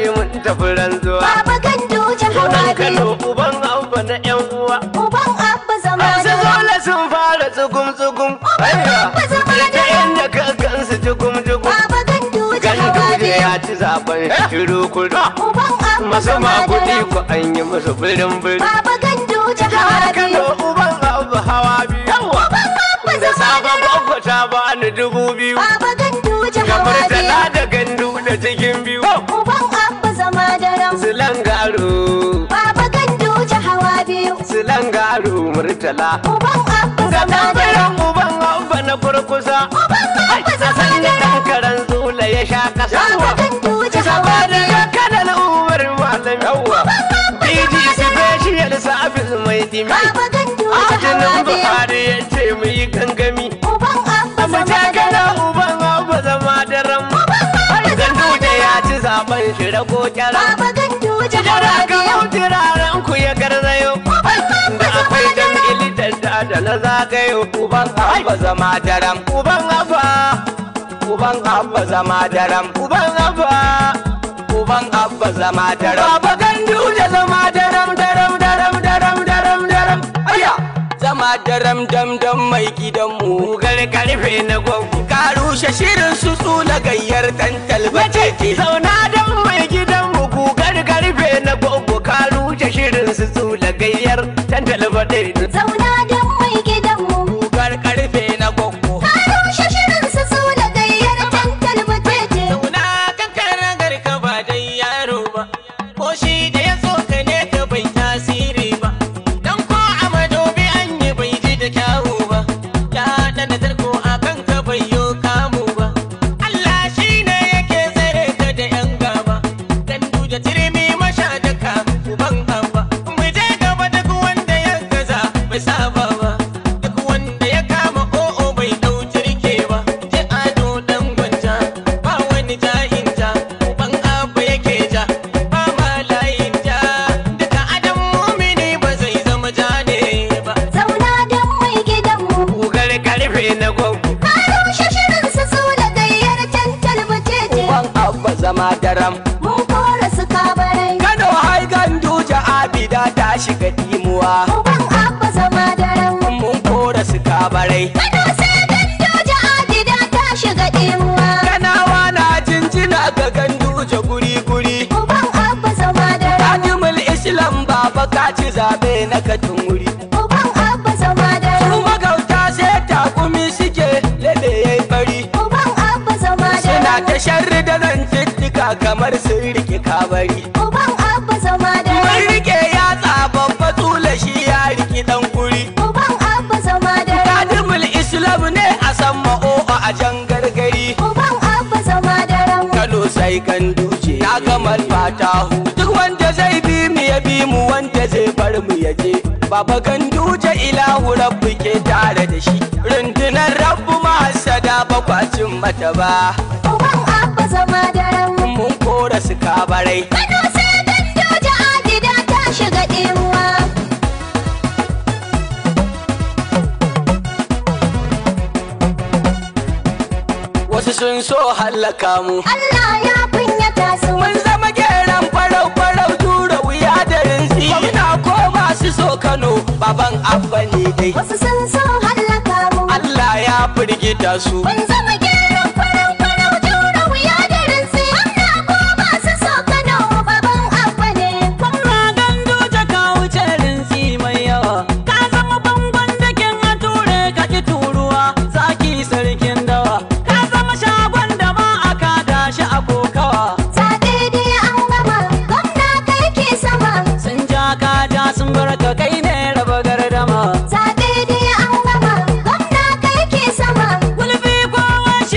mun tafi rantsuwa Baba gandu Sunan hawa Kano biyu uban abba na yan uwa Uban abba zama Masu da zola sun fara tsugum tsugum Aiya abba zama ta da inda ka gansu tsugum tsugum Baba gandu hawa Gandu biyu ya ci zaben shiru kudu Uban abba Masu zama da makuɗi ku an yi musu birin birin Baba gandu hawa Jihar Kano biyu uban abu hawa biyu Yawa abba Da zama sabon gwagwa ta bani dubu biyu Baba gandu hawa Kamar biyu tana da gandu da cikin biyu Uban abba zama da ram Silangaro Baba gandu hawa biyu Silangaro murtala Uban abba Ga zama da ram tambayan uban abba na kurkusa Uban Ai, abba ta zama san da da ram ɗan karen zula ya sha kasa Baba gandu hawa Saboda biyu ya kanan umar malam yawa DG special service mai dimi Baba gandu hawa Ajinin biyu Buhari ya ce mu yi gangami Uban abba Mu zama ta da gana ram uban abu zama da ram Gandu da ya ci zaben shi rago kyaram Baba gandu hawa Jira ka biyu hauti raran ku ya garzayo Da akwai dan ilitar da da na zagayo Uban abba zama daram Uban abba Uban abba zama daram Uban abba Uban abba zama daram Baba gandu da zama daram daram daram daram daram daram Aya Zama daram dam dam mai gidanmu Gar karfe na gwagwu Ka rushe shirin su tsula gayyar tantal bace Zauna dan mai gidanmu Gugar karfe na gwagwu Ka rushe shirin su tsula gayyar tantal bace Zauna don mai gidanmu Gugar karfe na gwagwu Karo shashirin su su da gayyar tantal butete Zauna kan karagar ka ba dai yaro ba, ko shi da ya tsoka ne ka bai tasiri ba. Dan ko a madobi an yi bai ji da kyawu ba, ya ɗana tarko a kan ka bai yo kamu ba. Allah shi ne yake tsare ka da ‘yan gaba, gandu da turmi masha da kamu uban abba. Mu je gaba duk wanda ya gaza bai saba ba, duk wanda ya kama o'o bai ɗau jirke ba. Je ado ɗan gwanja, ba wani ja'in ja, uban abba yake ja, ba ma layin ja. Duka adam mumini ba zai zama ja ne ba. Zauna don mai gidanmu Gugar karfe na gwagwu Karo shashirin su su da gayyar tantal butete Uban abba zama daram Mun kora su kabarai Kano hai gandu abida ta shiga dimuwa Uban abba zama da ram Mun kora su kabarai Kano sai gandoja adida ta shiga ɗimuwa Kanawa na jinjina ga ganduje guri-guri Uban abba zama da ram Ajimul Islam baba ka ci zabe na katin wuri Uban abba zama da Su ram magauta sai takumi suke lebe yayi bari Uban abba zama da Suna ram ta sharri da nan tittika kamar sun rike kabari Uban abba zama da Mun ram rike yatsa babba tula shi ya riki dan guri Uban abba zama da ram Kadimul Islam ne a san ma'o'a a jan gargari Uban abba zama da ram Kano sai kan duce na gamal fatahu duk wanda zai bi mu ya bi mu wanda zai bar mu ya je Baba ganduje ilahu rabbu ke tare da shi rundunar rabbu mahasada bakwacin mata ba Uban abba zama da ram mun kora su kabarai Kano sai gandoja adida ta shiga ɗimuwa wasu sun so hallaka mu Allah ya kunyata su mun zama geran farau farau tura wuya da rinsi gwamna ko masu so Kano baban abba ne dai Wasu sun so hallaka mu Allah ya firgita su Mun zama geron farau farau jura wuya da rinsi Amma ko ba su so Kano baban abba ne Kwamra gandu ta kawo rinsi mai yawa. Ka zama bangon da kin a ture ka ki turuwa. Zaki sarkin dawa. Ka zama shagon da ba a kada shi a kokawa. Zaɓe dai an gama gwamna kai ke sama Sun ja ka ja sun bar ka kai ne raba gardama. Zaɓe dai an gama gwamna kai ke sama Gulbi kowa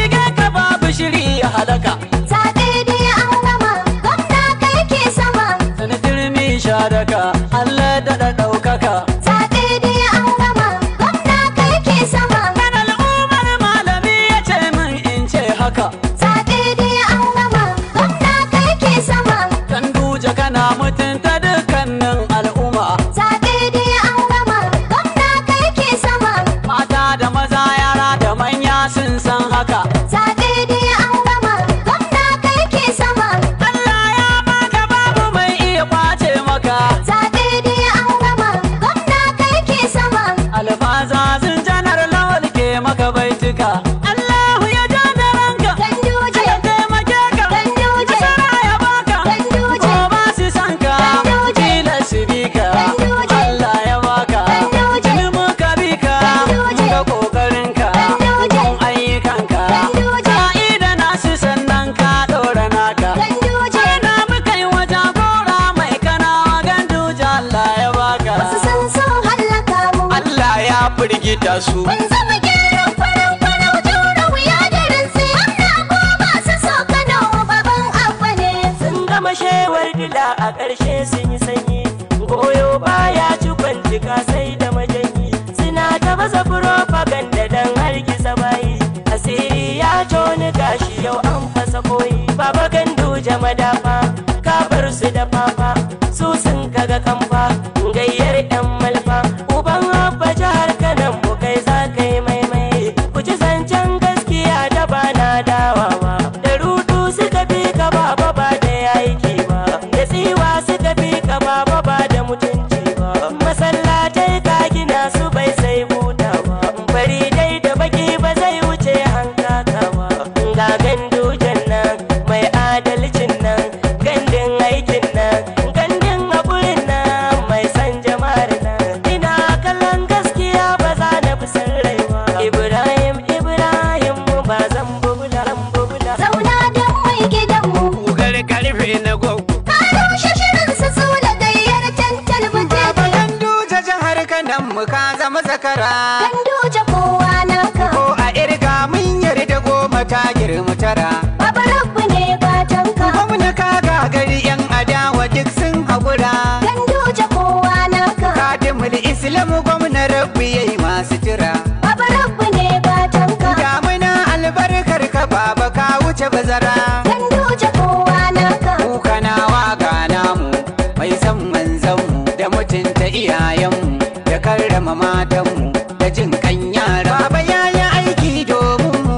firgita su Kun zama gyaran farau farau jura wuya da rinsi. Gwamna ko masu so Kano baban abba ne. sun gama shewar dila a ƙarshe sun yi sanyi goyo baya ci kwantika sai da majanyi suna ta baza propaganda don hargitsa bayi asiri ya toni gashi yau an fasa koyi baba gandu madafa ka bar su da fafa su sun kaga kamfa gayyar yan malfa uban abba jihar kanan mu kai za ka yi maimai ku ci zancen gaskiya da bana dawawa da rudu suka fi ka baba ba da yaiki ba da tsiwa suka fi ka baba ba da mutunci ba masallatai ka gina su bai sai buta ba bari dai da baki ba zai wuce hankaka ba ga gandujan nan mai adalcin nan gandun aikin nan gandun haƙurin nan mai san jama'ar nan ina kallon gaskiya ba za na fi san rai ba ibrahim ibrahim ba zan bubula bubula Zauna don mai gidanmu. kugar karfe na gwaggo Ka rushe shirin su sula gayyar tantal butete. Ganduja jihar kanan mu ka zama zakara Ganduje kowa naka. ko a irga mun yarda goma ta girma tara Baba rabbu ne gatanka. gwamna ka gagari yan adawa duk sun haƙura Ganduje kowa naka. kadimul islam gwamna rabbi yayi masu jira Baba rabbu ne gatanka. damuna albarkar ka baba ka wuce bazara Ganduje kowa naka. Kukanawa ga namu mai san manzanmu da mutunta iyayenmu da karrama matanmu da jin kan yara. Baba ya yi aiki domin mu.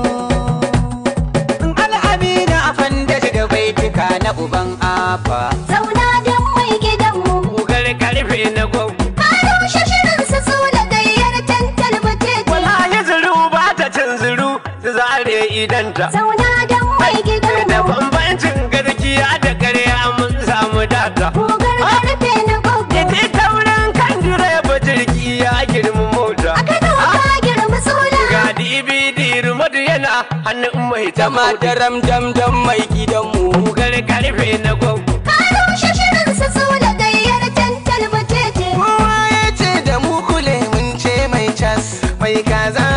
Al'amina a fanda da baituka na uban afa. Zauna don mai gidanmu. Kugar karfe na gwaggo. Ka rushe shirin su sula gayyar tantal butete. Wallahi zuru ba ta cin zuru su zare idanta. Zauna don mai Da gidanmu. bambancin garkiya da karya mun samu data. Kogar karfe na gogo. Ita taurin kan direba jirgi ya girma mota. A Kano ka girma sula. Ga DVD rumadu yana hannun mai Jama tama da ram dam dam mai gidanmu Kugar karfe na gwaggo. Ka rushe shirin su sula gayyar tantal butete. Kowa ya ce da mu kule mun ce mai cas. Mai kaza